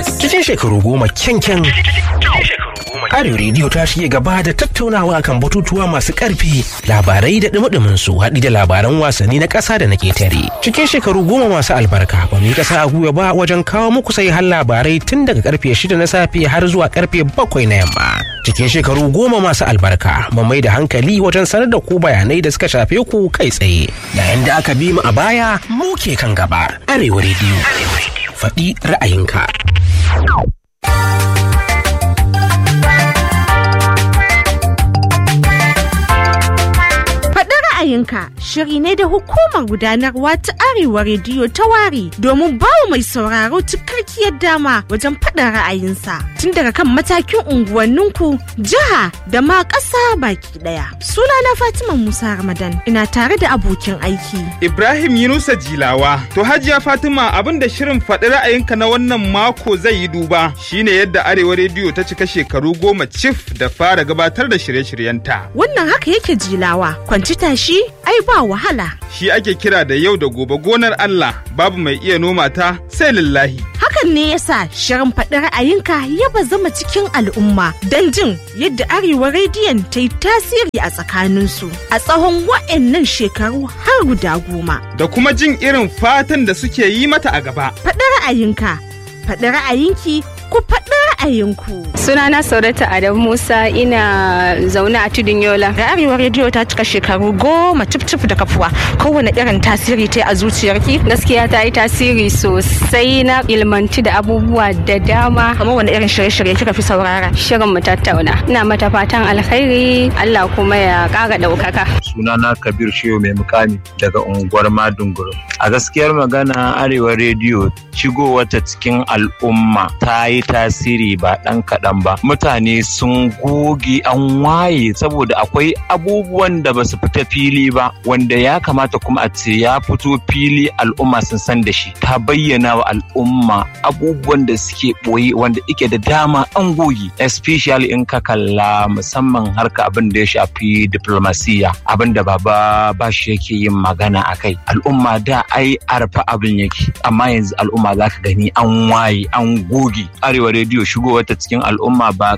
Cikin shekaru goma kyankyan Arewa rediyo ta shige gaba da tattaunawa kan batutuwa masu ƙarfi labarai da dumudumin su haɗi da labaran wasanni na ƙasa da na ƙetare. Cikin shekaru goma masu albarka ba mu yi ƙasa a gwiwa ba wajen kawo muku sai har labarai tun daga karfe shida na safe har zuwa karfe bakwai na yamma. Cikin shekaru goma masu albarka mu mai da hankali wajen sanar da ku bayanai da suka shafe ku kai tsaye. Yayin da aka bi mu a baya mu ke kan gaba. Arewa rediyo. Faɗi ra'ayinka. ra'ayinka shiri ne da hukumar gudanarwa ta arewa rediyo ta ware domin bawa mai sauraro cikakkiyar dama wajen faɗin ra'ayinsa tun daga kan matakin unguwanninku jiha da ma ƙasa baki ɗaya suna na fatima musa ramadan ina tare da abokin aiki ibrahim yunusa jilawa to hajiya fatima abin da shirin faɗi ra'ayinka na wannan mako zai yi duba shine yadda arewa rediyo ta cika shekaru goma cif da fara gabatar da shirye-shiryenta wannan haka yake jilawa kwanci tashi ai ba wahala. Shi ake kira da yau da gobe gonar Allah babu mai iya noma ta sai lillahi. Hakan ne yasa shirin faɗi ra'ayinka ya zama cikin al'umma don jin yadda Arewa rediyon ta yi tasiri a tsakaninsu a tsawon wa'annan shekaru har guda goma. Da kuma jin irin fatan da suke yi mata a gaba. Faɗi ra'ayinka, faɗi ra'ayinki ku faɗi ra'ayinku. Sunana Saurata Adam Musa ina zaune a Tudun Yola. Da Arewa Rediyo ta cika shekaru goma cif da kafuwa. Kowane irin tasiri ta a zuciyarki? Gaskiya ta yi tasiri sosai na ilmanci da abubuwa da dama. Kamar wani irin shirye-shirye kika fi saurara? Shirin mu tattauna. Ina mata fatan alkhairi Allah kuma ya ƙara ɗaukaka. Sunana Kabir Shehu mai mukami daga unguwar Madunguru. A gaskiyar magana Arewa Rediyo shigowarta cikin al'umma ta yi tasiri ba ɗan kaɗan ba mutane sun goge an waye saboda akwai abubuwan da ba su fita fili ba wanda ya kamata kuma a ce ya fito fili al'umma sun san da shi ta bayyana wa al'umma abubuwan da suke ɓoye wanda ike da dama an goge especially in ka kalla musamman harka abin da ya shafi diplomasiya abin da baba bashi yake yin magana a kai al'umma da ai arfa abin yake amma yanzu al'umma za ka gani an waye an goge arewa rediyo shigowar ta cikin al'umma ba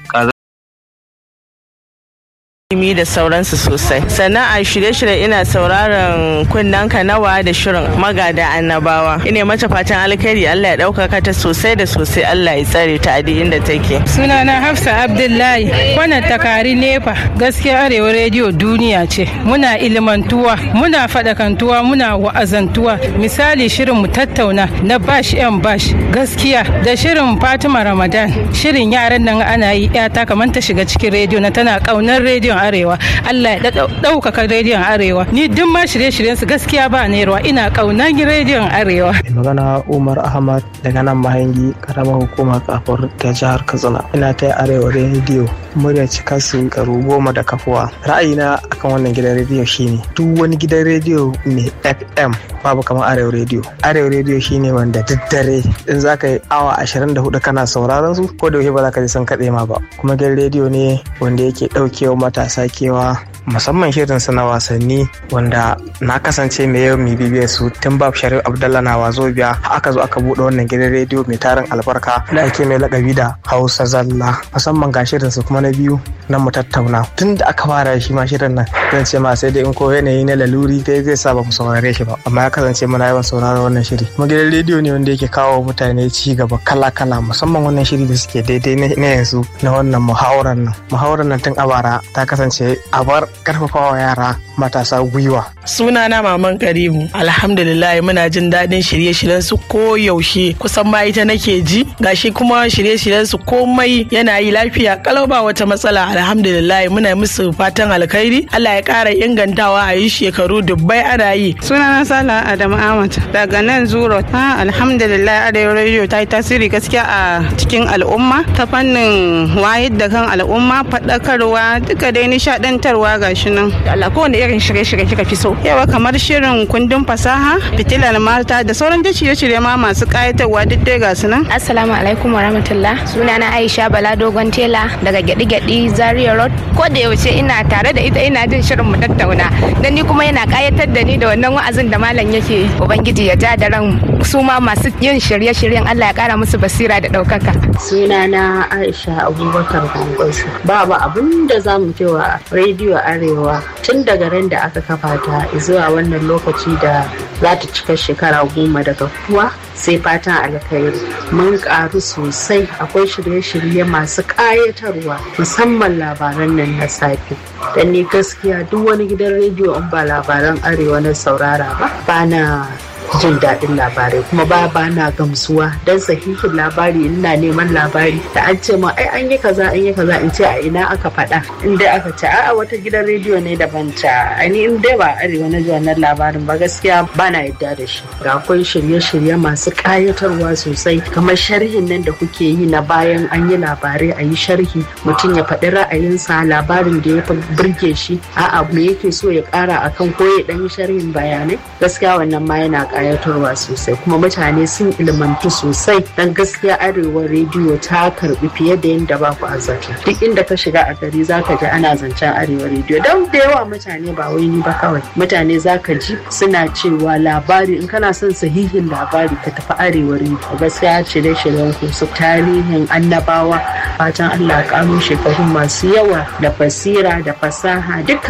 ilimi da sauransu sosai sannan a shirye-shirye ina sauraron kunnen nawa da shirin magada annabawa ina mata fatan alkhairi Allah ya ɗaukaka ta sosai da sosai Allah ya tsare ta a inda take sunana hafsa abdullahi wannan takari nefa gaskiya arewa rediyo duniya ce muna ilmantuwa muna faɗakantuwa muna wa'azantuwa misali shirin mu tattauna na bash yan bash gaskiya da shirin fatima ramadan shirin yaran nan ana yi yata kamar ta shiga cikin rediyo na tana ƙaunar rediyon arewa Allah ya ɗaukaka rediyon arewa ni duk ma shirye-shiryen su gaskiya ba ruwa ina ƙaunar rediyon arewa magana umar ahmad daga nan mahangi karamar hukumar kafar ta jihar katsina ina ta arewa rediyo murya cika su karu goma da kafuwa ra'ayina akan wannan gidan rediyo shine duk wani gidan rediyo mai fm babu kamar arewa rediyo arewa rediyo shine wanda daddare in za ka yi awa 24 kana sauraron su ko da yaushe ba za ka ji san kaɗe ma ba kuma gidan rediyo ne wanda yake ɗaukewa matasa kewa musamman shirin su na wasanni wanda na kasance mai yau mai bibiyar su tun babu sharif abdallah na wazo biya aka zo aka buɗe wannan gidan rediyo mai tarin albarka da ake mai lakabi da hausa zalla musamman ga shirin su kuma na biyu na mu tattauna tun da aka fara shi ma shirin nan zan ce ma sai dai in ko yanayi na laluri dai zai sa ba mu saurare shi ba amma ya kasance muna yawan sauraro wannan shiri kuma gidan rediyo ne wanda yake kawo mutane ci gaba kala kala musamman wannan shiri da suke daidai na yanzu na wannan muhawarar nan muhawarar nan tun a bara ta kasance a bar karfafawa yara matasa gwiwa sunana maman karimu alhamdulillah muna jin daɗin shirye-shiryen su ko yaushe kusan ma ita nake ji gashi kuma shirye-shiryen su komai yana yi lafiya kalau ba wata matsala alhamdulillah muna musu fatan alkhairi Allah ya ƙara ingantawa a yi shekaru dubbai ana yi sunana sala adamu ahmad daga nan zuro ha alhamdulillah arewa radio ta yi tasiri gaskiya a cikin al'umma ta fannin wayar da kan al'umma faɗakarwa duka dai nishaɗantarwa gashi nan Allah kowane irin shirye-shirye kika fi so yawa kamar shirin kundin fasaha fitilar mata da sauran da shirye-shirye ma masu kayatarwa duk dai ga su nan assalamu alaikum wa rahmatullah sunana aisha bala dogon tela daga gyaɗi-gyaɗi zaria road ko da yaushe ina tare da ita ina jin shirin mu tattauna dan ni kuma yana kayatar da ni da wannan wa'azin da malam yake ubangiji ya ja da ran su ma masu yin shirye-shiryen Allah ya kara musu basira da ɗaukaka sunana aisha abubakar gwangwasu babu abin da za mu wa rediyo arewa tun daga ran da aka kafa ta zuwa wannan lokaci da za ta cika shekara goma daga kuwa sai fatan alkhairi mun karu sosai akwai shirye-shirye masu ƙayatarwa musamman labaran nan na safe dan ni gaskiya duk wani gidan rediyo in ba labaran arewa na saurara ba ba na jin daɗin labarai kuma ba ba na gamsuwa don sahihin labari ina neman labari da an ce ma ai an yi kaza an yi kaza in ce a ina aka faɗa in dai aka ce a'a wata gidan rediyo ne daban ta ani in dai ba arewa na ji wannan labarin ba gaskiya ba na yadda da shi ga akwai shirye-shirye masu ƙayatarwa sosai kamar sharhin nan da kuke yi na bayan an yi labarai a yi sharhi mutum ya faɗi ra'ayinsa labarin da ya fi burge shi a'a me yake so ya ƙara akan ko ya ɗan yi sharhin bayanai gaskiya wannan ma yana kayatarwa sosai kuma mutane sun ilmantu sosai dan gaskiya arewa rediyo ta karbi fiye da yadda ba ku azzata duk inda ka shiga a gari zaka ji ana zancen arewa rediyo don da yawa mutane ba wai ni ba kawai mutane zaka ji suna cewa labari in kana son sahihin labari ka tafi arewa rediyo gaskiya shirye shiryen ku su tarihin annabawa fatan Allah kano shekaru masu yawa da basira da fasaha duka